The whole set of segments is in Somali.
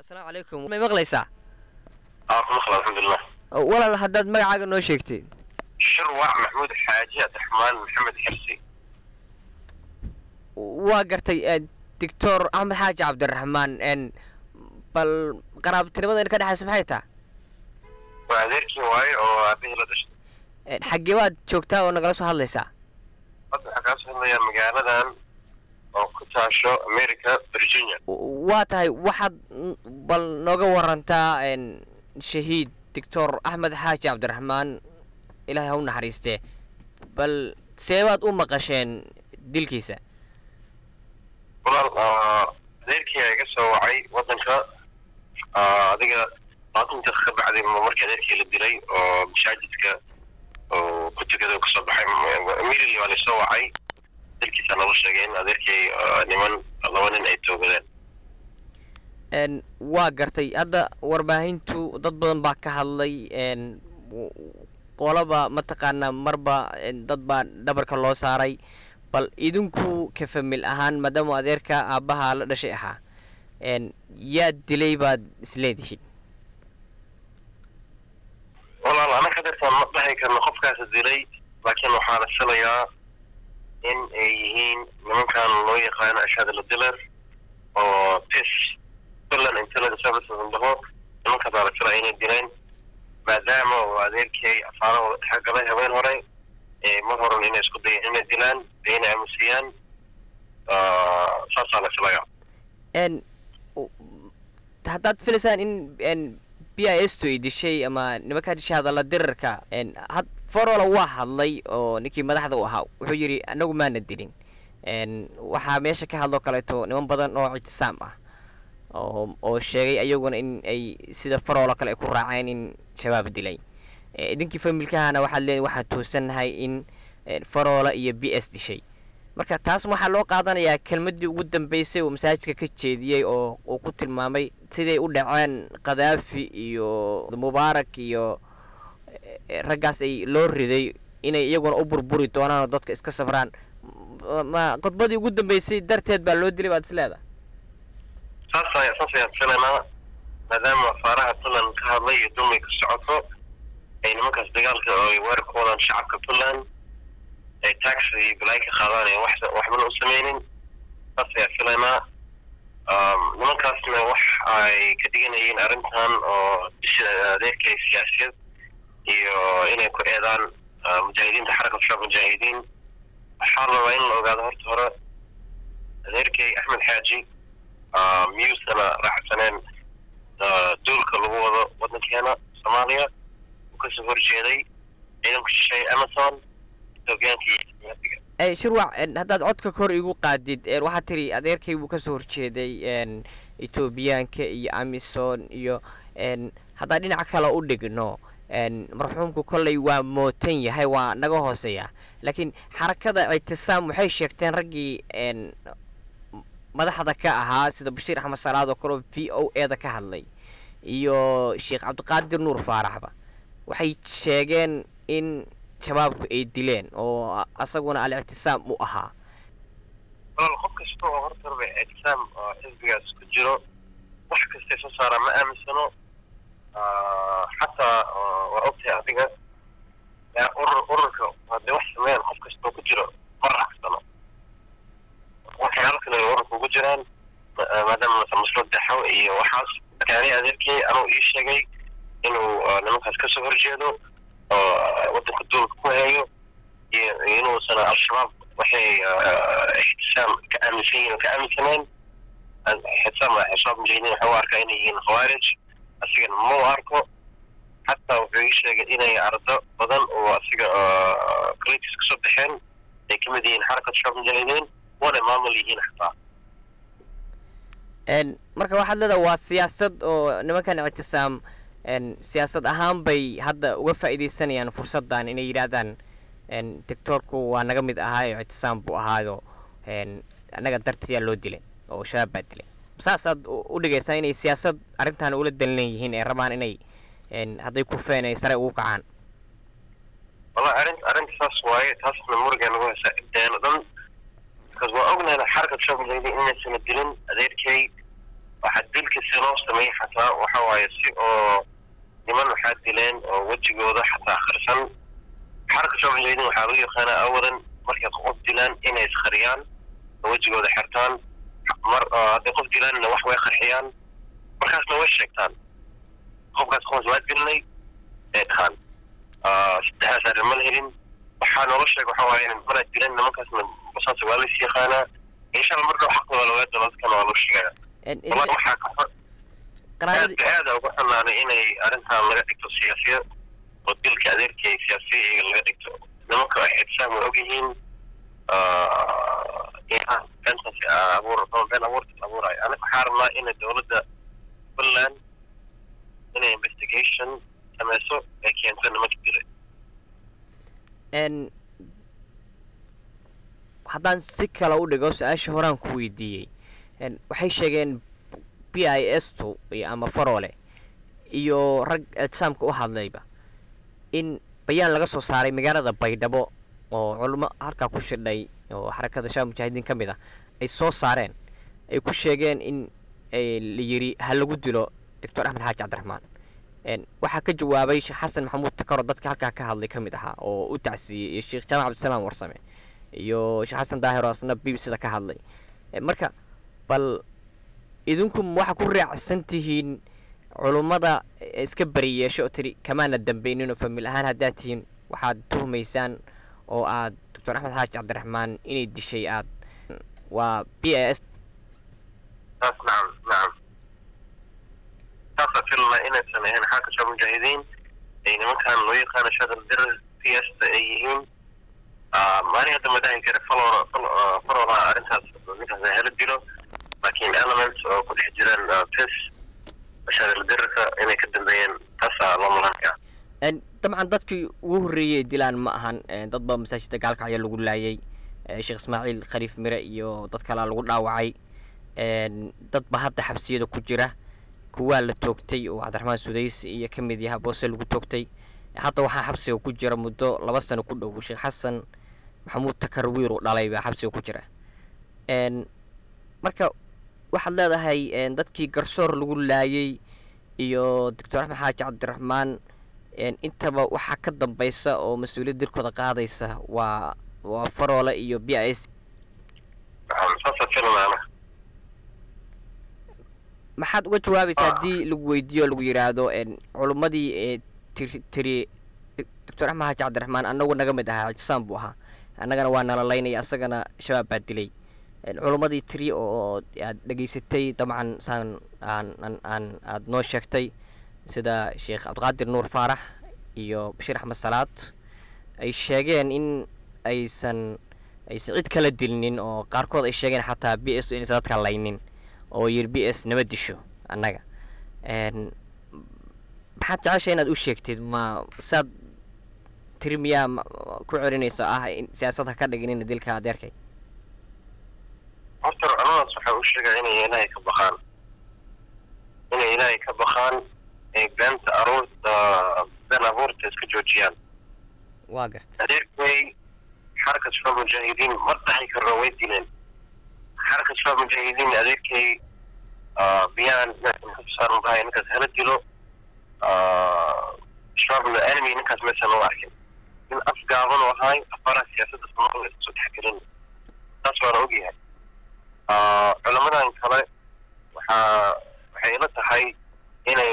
asalaamu calaykum may maqlaysaa اه مخلص الحمد لله walaal haddaad magacaaga noo sheegtid شروع محمود حاجي عبد الرحمن محمد حرسي waa gartay doctor axmed xaaji cabdiraxmaan n bal qaraabtinimada in ka dhexaysa maxay taha وأديركي واي أو أبيه لا دشت xaggee baad joogtaa oo nagala soo hadlaysaa hadda waxaa kaa soo hadlaya magaaladan oo ku taasho america virginia waa tahay waxaad n- bal nooga warantaa n shahiid doctor axmed xaaji cabdiraxmaan ilaahay ha u naxariistee bal seebaad u maqasheen dilkiisa walaal ah, adeerkii ayaa iga soo wacay wadanka ah, adiga labaatan daqiiqa ka bacdi ma markii adeerkii la dilay oo masaajidka oo ku tukada oo kasoo baxay immediately waa lasoo wacay dilkiisa nala sheegay in adeerkii ah, niman laba nin ay toogadeen n waa gartay hadda warbaahintu dad badan baa ka hadlay n w- qolaba mataqaanaa marba n dad baa dhabarka loo saaray bal idinku ka famil ahaan maadaama adeerka aabbaha la dhashay ahaa n yaa dilay baad isleedihiin walaal anaka dartaan ma dhahi karno qofkaas dilay laakiin waxaa la filayaa in ay yihiin nimankan loo yaqaano ashhad diler oo tis puntland intelligence services dhaho nimankaasaa la filaya inay dileen maadaama uu adeerkii afaarahooda dhexe galay habeen hore ee mar horan inay isku dayeen inay dilaan ee inay aamusiyaan Ah, saasaa la filayaa n u- haddaad filaysaan in n b i s to ay dishay ama nimankaa dishay hadalla dirarka n had forola waa hadlay oo ninkii madaxda u ahaa wuxuu yidhi anagu maana dilin n waxaa meesha ka hadloo kaleeto niman badan oo ictisaam ah oo oo sheegay ayaguna in ay sida faroola kale ay ku raaceen in shabaab dilay Eh, idinkii familkahana waxaad leedahay waxaan toosannahay in eh, faroola iyo b s dishay marka taas waxaa loo qaadanayaa kelmaddii ugu dambeysay uu masaajidka ka jeediyey oo uu ku tilmaamay siday u dhaceen khadaafi iyo mubaarak iyo eh, raggaas ay loo riday inay iyaguna u burburi doonaan oo dadka iska sabraan Ma- ma khudbadii ugu dambeysay darteed baa loo dilay baad is leedahay saas ayaa saas ayaan filaynaa maadaama afaaraha puntland ka hadlay iyo dulmi ka socoto ay nimankaas dagaalka oo ay weerar ku wadaan shacabka puntland ay tax iyo balaayo ka qaadaan ee wax waxbana u sameynin saas ayaa filaynaa Um, nimankaasna wax ay ka dhiganayeen arrintan oo bisha adeerka iyo siyaasiyad iyo inay ku eedaan ah, mujaahidiinta xarakatu shaab mujaahidiin waxaa la rabaa in la ogaado horta hore adeerkay axmed xaaji ah, miyuusana raacsaneen ah, duulka lagu wado wadankeena soomaaliya uu kasoo horjeeday ciidanku shisheeye amazon etoobiyaanka iyo siyaasiga Eh, shirwac en, haddaad codka kor igu qaadid en, waxaad tiri adeerkay buu kasoo horjeeday en, etoobiyaanka iyo amison iyo en, haddaan dhinaca kale u dhigno en, marxuumku kolley waa mootan yahay waa naga hooseeya laakiin xarakada ictisaam waxay sheegteen raggii en, madaxda ka ahaa sida bashiir axmed salaad oo kale oo v o e da ka hadlay iyo sheekh cabdiqaadir nuur faaraxba waxay sheegeen in shabaabku ay dileen oo a- asaguna al-ictisaam u ahaa walaal qof kasta oo horta raba ictisaam oo xisbigaas ku jiro wax kastay soo saaraan ma aaminsano Ah, xataa ah, waa ogtahay adiga yaa urur ururka hadday wax sameeyaan qof kasta oo ku jiro ma raacsano waxay halkan ay ururka ugu jiraan ma- ah, maadaama mase maslad daxo iyo waxaas kaani adeerkii anuu ii sheegay inuu ah, nimankaas kasoo horjeedo oo ah, wadanka duulka ku hayo iyo iyo inuusan al-shabaab waxay ah, ixtisaam ka aaminsan yihiin oo ka aaminsaneen ixtisaam al-shabaab mujaahidiin waxay u arkaa inay yihiin khawaarij asigana ma u arko xataa wuxuu ii sheegay inay ardo badan oo asiga colleges kasoo baxeen ay kamid yihiin xarakat shabaab mujaahidiin wana maamul yihiin xataa en marka waxaad leedahay waa siyaasad oo nimankan ictisaam en siyaasad ahaan bay hadda uga faa'iidaysanayaan fursaddan inay yidhaahdaan en doctoorku waa naga mid ahaayo ictisaam buu ahaayo en annaga dartiyaa loo dilay oo shabaab baa dilay saasaad u u dhigaysaa inay siyaasad arrintan ula dan leeyihiin ay rabaan inay en hadday ku feen ay sare ugu kacaan wallahi arrin arrinta saas waaye taasna muriga nagu haysaa inteena dhan because waa ognahay xarakat shabaab mujaahidiin inaysana dilin adeerkay waxaa dilka si loo sameeyey xataa waxa waaye si oo niman waxaa dileen oo wejigooda xataa akhrisan xarka soo jeedin waxaa lagu yaqaanaa awalan markay qof dilaan inay iskariyaan oo wejigooda xirtaan mar hadday qof dilaanna wax way qarxiyaan markaasna way sheegtaan qofkaas qof waa dilnay ee dhahaan saddexdaas arrin ma la helin waxaa noola sheeg waxa waaye manaa dilan nimankaasna basaas waa lays yaqaanaa insha allah marka xaqooda lagaa dalo dadkana waa loo sheegaya wallahi waxaa ka aad aada uga xunaanay inay arrintan laga dhigto siyaasiya oo dilka adeerkii ay siyaasiya iyaga laga dhigto nimanka ay xibsaan way ogyihiin bentaas abuur been abuurta abuurayo aniga waxaa rabnaa inay dowladda puntland inay investigation sameyso ay keento nimanka dilay haddaan si kale u dhigo su-aasha horaan ku weydiiyey waxay sheegeen b i s tu ama faroole iyo rag ictisaamka u hadlayba in bayaan laga soo saaray magaalada baydhabo oo culimo halkaa ku shidhay oo xarakada shaab mujaahidiin ka mid ah ay soo saareen ay ku sheegeen in la yidhi ha lagu dilo doctor axmed xaaji cabdiraxmaan waxaa ka jawaabay sheekh xasan maxamuud takaro dadka halkaa ka hadlay ka mid ahaa oo u tacsiiyey iyo sheekh jaamac cabdisalaam warsame iyo sheekh xasan daahir oo asna b b c da ka hadlay marka bal idinku waxaa ku raacsan tihiin culummada iska bari yeesho oo tiri kamaana dambayninoo famil ahaan haddaad tihiin waxaad tuhmaysaan oo aad doctor axmed xaaji cabdiraxmaan inay dishay aad waa b a s nacam nacam saasaa filna inaysan ahayn xalka shaab mujaahidiin ay nimankan loo yaqaano shadal dirar siyasta ay yihiin maalin hadda ma dhahi kara falora farola arrintaas ninkaas hela dilo laakiin elements oo ku dhex jiraan tis shadal dirarka inay ka dambeeyeen taasaa loo malanaya dabcan dadkii ugu horreeyey dilaan ma ahan dad ba masaajidda gaalkacyo lagu laayay sheekh ismaaciil khaliif mire iyo dad kalea lagu dhaawacay dad ba hadda xabsiyada ku jira kuwaa la toogtay oo cabdiraxmaan sudays iyo ka mid yaha boose lagu toogtay hadda waxaa xabsiga ku jira muddo laba sano ku dhow sheekh xasan maxamuud takar wiir uu dhalay baa xabsiga ku jira marka waxaad leedahay dadkii garsoor lagu laayay iyo doctor axmed xaaji cabdiraxmaan intaba waxaa ka dambaysa oo mas-uuliyad dilkooda qaadaysa waa waa faroole iyo b i s maxaad uga jawaabaysaa haddii lagu weydiiyo o lagu yidhaahdo culummadii ee tiri tiri doctor axmed xaaji cabdiraxmaan annagu naga mid ahaa ictisaam buu ahaa annagana waa nalalaynaya asagana shabaab baa dilay culummadii tiri oo aad dhegaysatay dabcan saan aan aan aan aada noo sheegtay sida sheekh cabdiqaadir nuur faarax iyo bashiir axmed salaad ay sheegeen in aysan aysan cid kala dilinin oo qaarkood ay sheegeen xataa b s inaysan dadka laynin oo yiri b s naba disho annaga maxaad jecesha inaad u sheegtid ma saad tiri miyaa ku celinaysa ah in siyaasad ha ka dhiginina dilka adeerkay horta culamadaas waxay u sheegaa inay ilaahay ka baqaan inay ilaahay ka baqaan ay beenta aruurta been abuurta iska joojiyaan waa garta adeerkay xarka shabaab mujaahidiin ma dhaxi karno way dileen xarka shabaab mujaahidiin adeerkay biyaan saaran dhahay ninkaas hala dilo shabaabna enemy ninkaas meesha loo arkin nin afgaaban oo ahay afaraha siyaasadda soomaalida kasoo dhexgelin taas waana ogyahay culamadan kale waxaa waxay ila tahay inay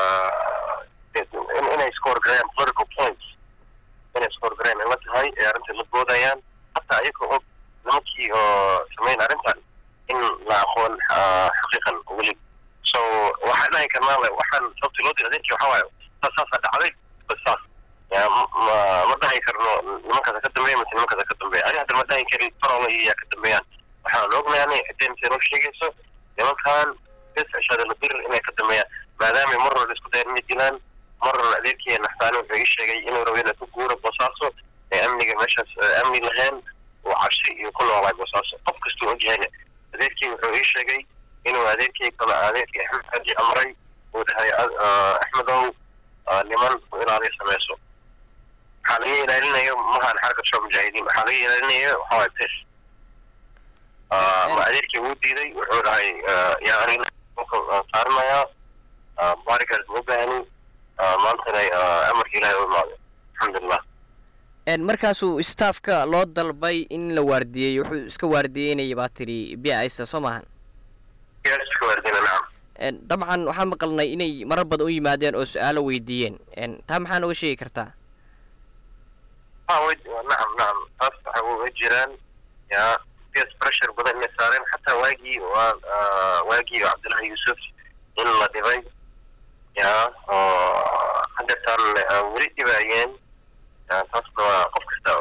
inay scoregarayaan political points inay scoregarayaan ila tahay ee arrinta la boodayaan hataa ayaga og nimankii oo sameyn arrintan in la aqoon xaqiiqan weli so waxaan dhahi karnaa waxaan sababta loo dila adeerkii waxaa waaye saas saasaa dhacday bas saas ma dhahi karno nimankaasa ka dambeeya mise nimankaasa ka dambeeya ani hadda ma dhahi kari farola iyo ka dambeeyaan waxaan ognaanay xideemta noo sheegayso nimankan bes ashadala dirir inay ka dambeeyaan maadaama mar hore isku dayan inay dilaan mar hore adeerkii naxtaani wuxuu ii sheegay inuu rabo inay ku guuro boosaaso ee amniga meeshaas amni lahayn uu cabsi iyo ku noolaay boosaaso qof kastuu ogyahayna adeerkii wuxuu ii sheegay inuu adeerkii kale adeerkii axmed xaaji amray uu dhahay axmedow niman u ilaaliya sameyso waxaa laga ilaalinayo mahan xarka shoo mujaahidiin waxaa laga ilaalinayo waxaa waay bes ma adeerkii wuu diiday wuxuu dhahay yaa aniga saaranayaa bodyguard ma baahni maantana amarka ilahay u imaaday alxamdulilah markaasuu staffka loo dalbay in la waardiyeeyo wuxuu iska waardiyeynaya baa tidhi b ista soo maahan iska waardina nacam dabcan waxaan maqalnay inay marar badan u yimaadeen oo su-aalo weydiiyeen taa maxaa nooga sheegi kartaa ha way nacam nacam taas waxa way jiraan ya ps pressure badan inay saareen xataa waagii waa waagii cabdullahi yuusuf in la dhibay ya oo hadeertaan weli dhibaayeen taasna waa qof kasta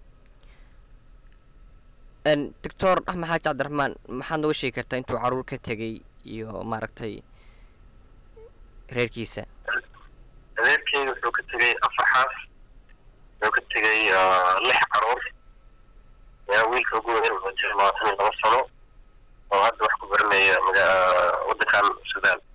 doctor axmed xaaji cabdiraxmaan maxaad nooga sheegi kartaa intuu caruur ka tegay iyo maaragtay reerkiisa adeerkeyga wuxuu ka tegay afar xaas wuxuu ka tegay lix caruur ya wiilka ugu weyn oo jira labaatan iyo laba sano oo hadda wax ku baranaya maga waddankan sudan